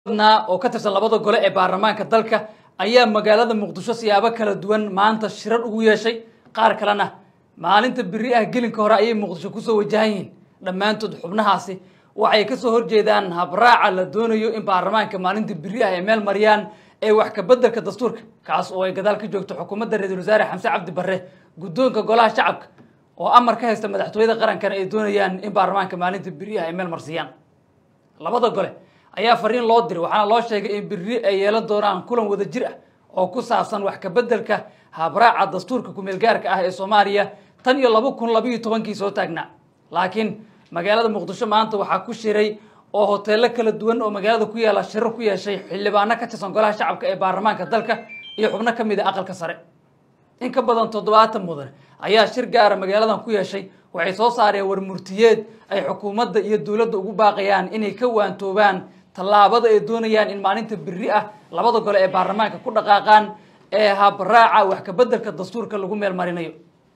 na oo ka tirsan labada gole ee baarlamaanka dalka ayaa magaalada muqdisho siyaabo kala duwan maanta shirar ugu yeeshay qaar kalena maalinta beri ah gelinka hore ayay muqdisho kusoo wajahan yihiin dhammaantood xubnahaasi waxay kasoo horjeedaan habraaca la doonayo in baarlamaanka maalinta beri ah ay meel mariyaan ee wax kabeddelka dastuurka kaas oo ay gadaal ka joogto xukuumadda ra-iisul wasaare xamse cabdi barre guddoonka golaha shacabka oo amar ka haysta madaxtooyada qarankana ay doonayaan in baarlamaanka maalinta beri ah ay meel marsiiyaan labada gole ayaa fariin loo diray waxaana loo sheegay in beri ay yeelan doonaan kulan wada jir ah oo ku saabsan wax kabeddelka habraaca dastuurka kumeelgaarka ah ee soomaaliya tan iyo laba kun labayo tobankii soo taagnaa laakiin magaalada muqdisho maanta waxaa ku shiray oo hoteelo kala duwan oo magaalada ku yaala shirar ku yeeshay xildhibaano ka tirsan golaha shacabka ee baarlamaanka dalka iyo xubno ka mid a aqalka sare in ka badan toddobaatan mudan ayaa shir gaara magaaladan ku yeeshay waxay soo saareen warmurtiyeed ay xukuumadda iyo dowladda ugu baaqayaan inay ka waantoobaan tallaabada ay doonayaan in maalinta beri ah labada gole ee baarlamaanka ku dhaqaaqaan ee habraaca wax kabeddelka dastuurka lagu meel marinayo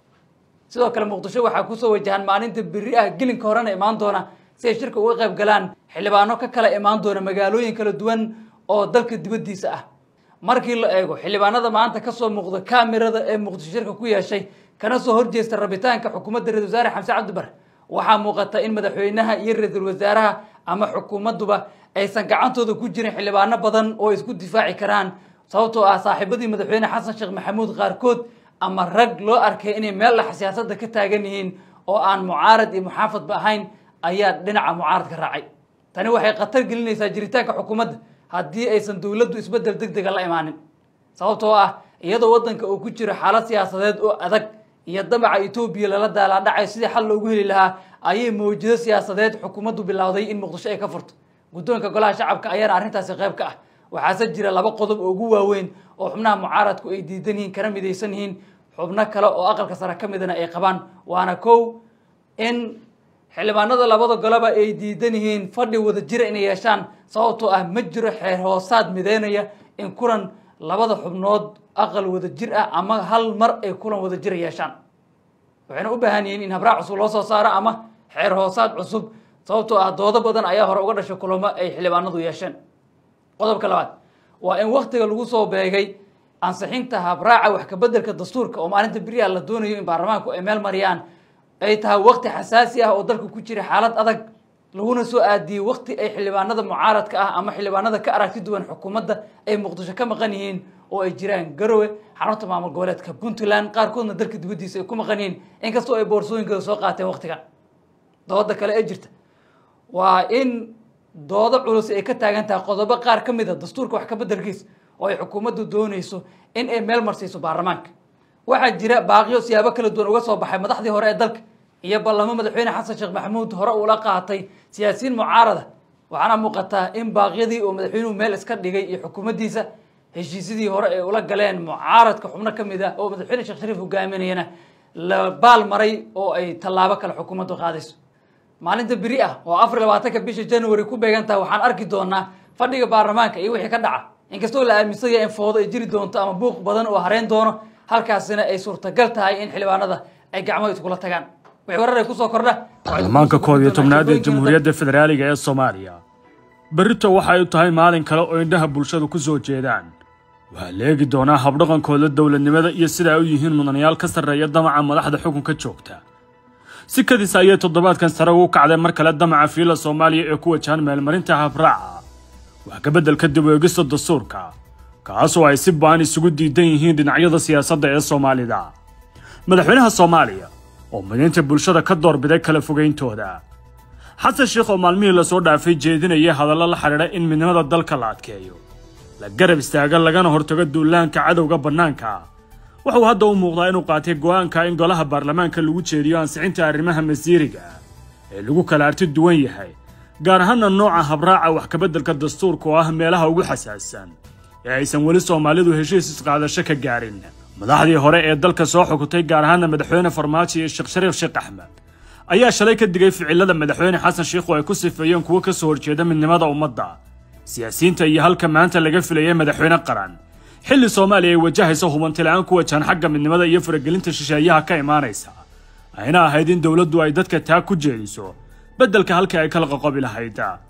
sidoo kale muqdisho waxaa kusoo wajahan maalinta beri ah gelinka horena imaan doona si ay shirka uga qayb galaan xildhibaano ka kala imaan doona magaalooyin kala duwan oo dalka dibaddiisa ah markii la eego xildhibaanada maanta kasoo muuqda kamirada ee muqdisho shirka ku yeeshay kana soo horjeesta rabitaanka xukuumadda ra-isul wasaare xamse cabdi bare waxaa muuqata in madaxweynaha iyo ra-iisul wasaaraha ama xukuumadduba aysan gacantooda ku jirin xildhibaano badan oo isku difaaci karaan sababtoo ah saaxiibadii madaxweyne xasan sheekh maxamuud qaarkood ama rag loo arkay inay meel dhex siyaasadda ka taagan yihiin oo aan mucaarad iyo muxaafadba ahayn ayaa dhinaca mucaaradka raacay tani waxay khatar gelinaysaa jiritaanka xukuumadda haddii aysan dowladdu isbeddel deg dega la imaanin sababtoo ah iyadoo waddanka uu ku jiro xaalad siyaasadeed oo adag iyo damaca etoobiya lala daalaadhacay sidii xal loogu heli lahaa ayay mawjado siyaasadeed xukuumaddu bilowday in muqdisho ay ka furto guddoonka golaha shacabka ayaana arrintaasi qayb ka ah waxaase jira laba qodob oo ugu waaweyn oo xubnaha mucaaradku ay diidan yihiin kana midaysan yihiin xubno kale oo aqalka sare ka midana ay qabaan waana kow in xildhibaanada labada goleba ay diidan yihiin fadhi wada jira inay yeeshaan sababtoo ah ma jiro xeer hoosaad mideynaya in kulan labada xubnood aqal wada jir ah ama hal mar ay kulan wada jira yeeshaan waxayna u baahan yihiin in habraac cusub loo soo saaro ama xeer hoosaad cusub sababtoo ah doodo badan ayaa hore uga dhashay kulamo ay xildhibaanadu yeesheen qodobka labaad waa in waktiga lagu soo beegay ansixinta habraaca wax kabeddelka dastuurka oo maalinta beriha la doonayo in baarlamaanku ay meel mariyaan ay tahay wakti xasaasi ah oo dalka ku jira xaalad adag laguna soo aadiyey wakti ay xildhibaanada mucaaradka ah ama xildhibaanada ka aragti duwan xukuumadda ay muqdisho ka maqan yihiin oo ay jiraan garowe xarunta maamul goboleedka puntland qaarkoodna dalka dibaddiisa ay ku maqan yihiin inkastoo ay boorsooyinkooda soo qaateen waktigan dooda kale ee jirta waa in doodo culus ay ka taagan tahay qodobo qaar ka mid a dastuurka wax kabeddelkiis oo ay xukuumaddu doonayso in ay meel marsiiso baarlamaanka waxaa jira baaqiyo siyaabo kala duwan uga soo baxay madaxdii hore ee dalka iyo ballamo madaxweyne xasan sheekh maxamuud hore uula qaatay siyaasiyiin mucaarada waxaana muuqataa in baaqyadii oo madaxweynuhu meel iska dhigay iyo xukuumaddiisa heshiisyadii hore ay ula galeen mucaaradka xubno ka mid ah oo madaxweyne sheekh shariif hogaaminayana la baal maray oo ay tallaabo kale xukuumaddu qaadayso maalinta beri ah oo afar iyo labaatanka bisha january ku beegan tahay waxaan arki doonaa fadhiga baarlamaanka iyo wixii ka dhaca inkastoo la aaminsan yahay in foodo ay jiri doonto ama buuq badan oo hareyn doono halkaasina ay suurtagal tahay in xildhibaanada ay gacmo iskula tagaan wixii warar ay kusoo kordha baarlamaanka koob iyo tobnaad ee jamhuuriyadda federaaliga ee soomaaliya berrito waxa ay tahay maalin kale oo indhaha bulshadu ku soo jeedaan waxaa la eegi doonaa habdhaqankooda dowladnimada iyo sida ay u yihiin mudanayaal ka sarreeya damaca madaxda xukunka joogta si kadis ayay toddobaadkan sare ugu kacday mar kale damaca fiila soomaaliya ee ku wajahan meelmarinta habraaca wax kabeddelka dib u eegista dastuurka kaasoo ay si ba'an isugu diidan yihiin dhinacyada siyaasadda ee soomaalida madaxweynaha soomaaliya oo midaynta bulshada ka doorbiday kala fogayntooda xasan sheekh oo maalmihii lasoo dhaafay jeedinaya hadallo la xidhiidha in midnimada dalka la adkeeyo la garab istaaga lagana hortago duulaanka cadowga bannaanka wuxuu hadda u muuqdaa inuu qaatay go'aanka in golaha baarlamaanka lagu jeediyo ansixinta arrimaha masiiriga ee lagu kala arti duwan yahay gaar ahaana nooca habraaca wax kabeddelka dastuurka oo ah meelaha ugu xasaassan ee aysan weli soomaalidu heshiis isqaadasho ka gaarin madaxdii hore ee dalka soo xukutay gaar ahaana madaxweyne farmaajo iyo sheekh shariif sheekh axmed ayaa shalay ka digay ficilada madaxweyne xasan sheikh oo ay ku sifeeyeen kuwo ka soo horjeeda midnimada ummadda siyaasiyiinta iyo halka maanta laga filayay madaxweyne qaran xilli soomaaliya ay wajahaysa hubantila'aan ku wajahan xagga midnimada iyo faragelinta shisheeyaha ka imaanaysa ayna ahayd in dowladdu ay dadka taa ku jeediso beddelka halkii ay kala qoqobi lahayd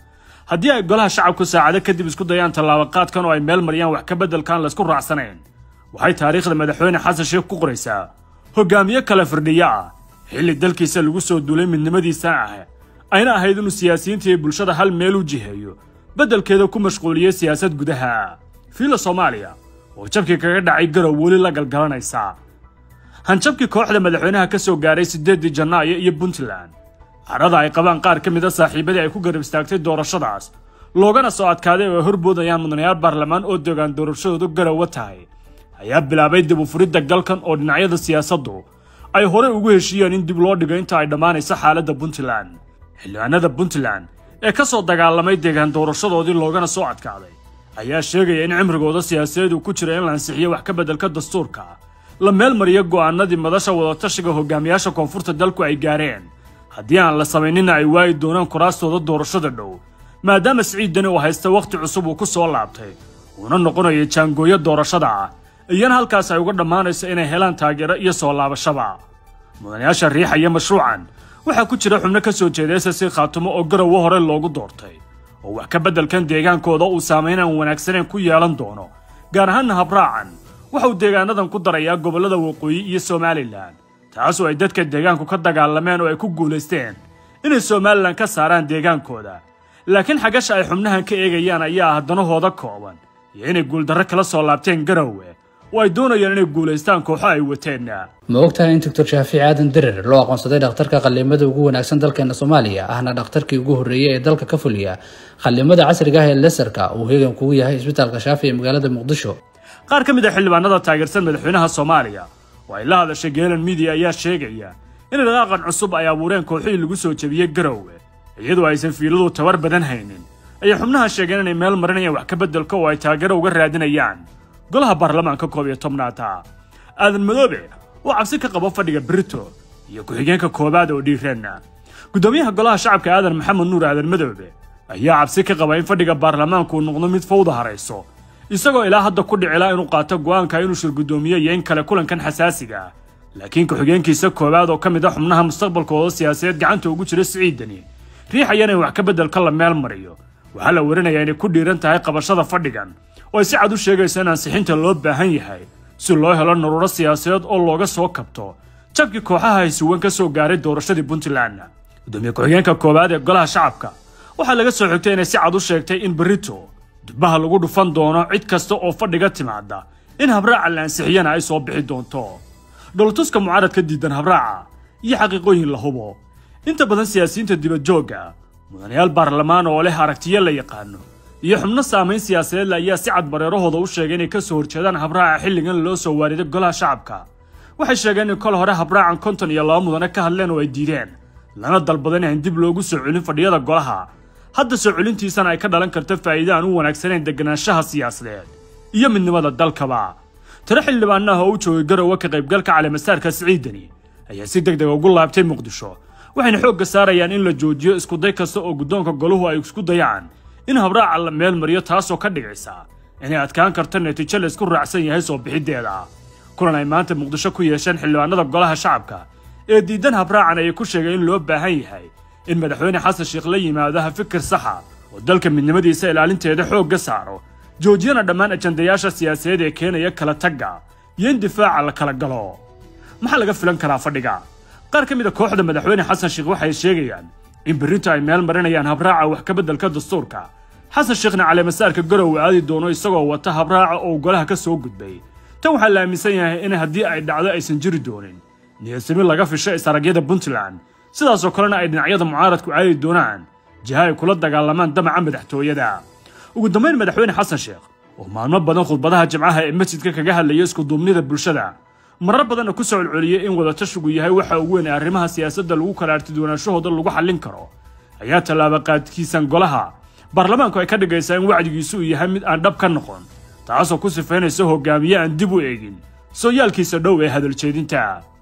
haddii ay golaha shacabku saacado kadib isku dayaan tallaabaqaadkan oo ay meel mariyaan wax ka beddelkaan laysku raacsanayn waxay taariikhda madaxweyne xasan sheekh ku qoraysaa hogaamiye kale firdhiyo ah xilli dalkiisa lagu soo duulay midnimadiisa ah ayna ahayd inuu siyaasiyiinta iyo bulshada hal meel u jiheeyo beddelkeeda ku mashquuliyey siyaasad gudaha fiila soomaaliya oo jabkii kaga dhacay garow weli la galgalanaysa hanjabkii kooxda madaxweynaha ka soo gaaray siddeeddii janaayo iyo puntland carada ay qabaan qaar ka mid a saaxiibadii ay ku garab istaagtay doorashadaas loogana soo adkaaday oo ay horboodayaan mudanayaal baarlamaan oo degaan doorashadoodu garowa tahay ayaa bilaabay dib u furidda galkan oo dhinacyada siyaasaddu ay horey ugu heshiiyeen in dib loo dhigo inta ay dhammaanayso xaaladda puntland xildhibaanada puntland ee ka soo dagaalamay deegaan doorashadoodii loogana soo adkaaday ayaa sheegaya in cimrigooda siyaasadeed uu ku jira in la ansixiyo wax ka beddelka dastuurka la meel mariyo go'aanadii madasha wadatashiga hogaamiyaasha koonfurta dalku ay gaareen haddii aan la samaynina ay waayi doonaan kuraastooda doorashada dhow maadaama siciid dani uu haysta wakhti cusub uu ku soo laabtay uuna noqonayo jaangooyo doorashada ah iyana halkaas ay uga dhammaanayso inay helaan taageero iyo soo laabashaba mudanayaasha riixaya mashruucan waxaa ku jira xubno ka soo jeeda ss khaatumo oo garowo hore loogu doortay oo wax ka beddelkan deegaankooda uu saamayn aan wanaagsaneyn ku yeelan doono gaar ahaanna habraacan waxa uu deegaanadan ku darayaa gobollada waqooyi iyo somalilan taasoo ay dadka deegaanku ka dagaalameen oo ay ku guulaysteen inay somalilan ka saaraan deegaankooda laakiin xagasha ay xubnahan ka eegayaan ayaa ah danahooda kooban iyo inay guuldarro kala soo laabteen garowe oo ay doonayaan inay guulaystaan kooxo ay wateen ma ogtahay in doctor shaafici aadan derer loo aqoonsaday dhakhtarka qallimada ugu wanaagsan dalkeena soomaaliya ahna dhakhtarkii ugu horreeyey ee dalka ka fuliya qallimada casriga ah ee lesarka uu hegan kugu yahay isbitaalka shaafi ee magaalada muqdisho qaar ka mid a xildhibaanada taageersan madaxweynaha soomaaliya oo ay la hadashay geelan midiya ayaa sheegaya in dhaqaaqan cusub ay abuureen kooxihii lagu soo jebiyey garowe iyadoo aysan fiiladu tabar badan haynin ayay xubnaha sheegeen inay meel marinayaan wax ka beddelka oo ay taageero uga raadinayaan golaha baarlamaanka koob iyo tobnaata aadan madoobe oo cabsi ka qabo fadhiga brito iyo ku-xigeenka koowaad oo dhiireen guddoomiyaha golaha shacabka aadan maxamed nuur aadan madoobe ayaa cabsi ka qaba in fadhiga baarlamaanku uu noqdo mid fawda harayso isagoo ilaa hadda ku dhicilaa inuu qaato go'aanka inuu shir guddoomiye iyo in kale kulankan xasaasiga ah laakiin ku-xigeenkiisa koowaad oo ka mid a xubnaha mustaqbalkooda siyaasadeed gacanta ugu jira siciidani riixayana in wax ka beddelka la meel mariyo waxaa la warinayaa inay ku dhiiran tahay qabashada fadhigan oo ay si cad u sheegayso in ansixinta loo baahan yahay si loo helo naruuro siyaasadeed oo looga soo kabto jabkii kooxaha haysuwan ka soo gaaray doorashadii puntland gudoomiye ku-xigeenka koowaad ee golaha shacabka waxaa laga soo xigtay inay si cad u sheegtay in berito dubbaha lagu dhufan doono cid kasta oo fadhiga timaada in habraaca la ansixiyana ay soo bixi doonto dholtuska mucaaradka diidan habraaca iyo xaqiiqooyin la hubo inta badan siyaasiyiinta dibadjoogga mudanayaal baarlamaan oo leh aragtiyo la yaqaano iyo xubno saamayn siyaasadeedle ayaa si cad bareerahooda u sheegay inay ka soo horjeedaan habraaca xilligan loo soo waariday golaha shacabka waxay sheegeen in kol hore habraacan konton iyo laba mudane ka hadleen oo ay diideen lana dalbadan in dib loogu soo celin fadhiyada golaha hadda soo celintiisana ay ka dhalan karto faa'iide aan u wanaagsanayn deganaanshaha siyaasadeed iyo midnimada dalkaba tiro xildhibaanaha oo u joogay garowe ka qaybgalka caleemasaarka siciidani ayaa si deg deg ugu laabtay muqdisho waxayna xoogga saarayaan in la joojiyo iskuday kasta oo guddoonka goluhu ay isku dayaan in habraaca la meel mariyo taasoo ka dhigaysa inay adkaan karto natiijo la isku raacsan yahay soo bixiddeeda kulan ay maanta muqdisho ku yeesheen xildhibaanada golaha shacabka ee diidan habraacan ayay ku sheegeen in loo baahan yahay in madaxweyne xasan sheekh la yimaado ha fikir saxa oo dalka midnimadiisa ilaalinteeda xoogga saaro joojiyana dhammaan ajandayaasha siyaasadeed ee keenaya kala tagga iyo in difaaca la kala galo maxaa laga filan karaa fadhiga qaar ka mid a kooxda madaxweyne xasan sheekh waxay sheegayaan in berrinta ay meel marinayaan habraaca wax ka beddelka dastuurka xasan sheekhna caleemasaarka garowe aadi doono isagoo wata habraaca oo golaha ka soo gudbay tan waxaa la aaminsan yahay in haddii ay dhacdo aysan jiri doonin niyadsami laga fisho is-aragyada puntland sidaasoo kalena ay dhinacyada mucaaradku aadi doonaan jiha ay kula dagaalamaan damaca madaxtooyada ugu dambayn madaxweyne xasan sheekh oo maalmo badan khudbadaha jimcaha ee masjidka kaga hadlaya iskuduubnida bulshada marar badanna ku soo celceliyey in wadatashigu yahay waxa ugu weyn ee arrimaha siyaasadda lagu kala artiduwanaanshahooda lagu xallin karo ayaa tallaaba qaadkiisan golaha baarlamaanku ay ka dhigaysaa in wacdigiisu uu yahay mid aan dhab ka noqon taasoo ku sifaynaysa hogaamiye aan dib u eegin sooyaalkiisa dhow ee hadaljeedinta